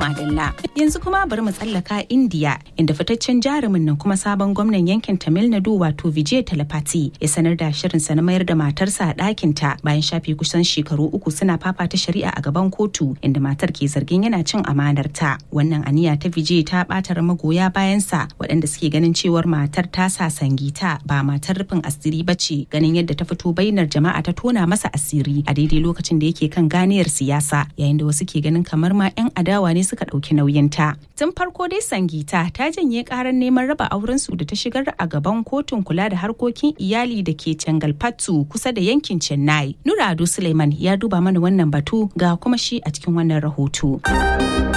Madalla. Yanzu kuma bari mu tsallaka India inda fitaccen jarumin nan kuma sabon gwamnan yankin Tamil Nadu wato Vijay Talapati ya sanar da shirinsa na mayar da matarsa a ɗakinta bayan shafe kusan shekaru uku suna fafata shari'a a gaban kotu inda matar ke zargin yana cin amanarta. Wannan aniya ta Vijay ta ɓatar magoya bayansa waɗanda suke ganin cewar matar ta sa sangita ba matar rufin asiri ba ce ganin yadda ta fito bainar jama'a ta tona masa asiri a daidai lokacin da yake kan ganiyar siyasa yayin da wasu ke ganin kamar ma 'yan adawa ne suka ɗauki nauyinta. Tun farko dai Sangita ta janye karar neman raba auren su da ta shigar a gaban kotun kula da harkokin iyali da ke Cangalpattu kusa da yankin Chennai. Nura Ado Suleiman ya duba mana wannan batu ga kuma shi a cikin wannan rahoto.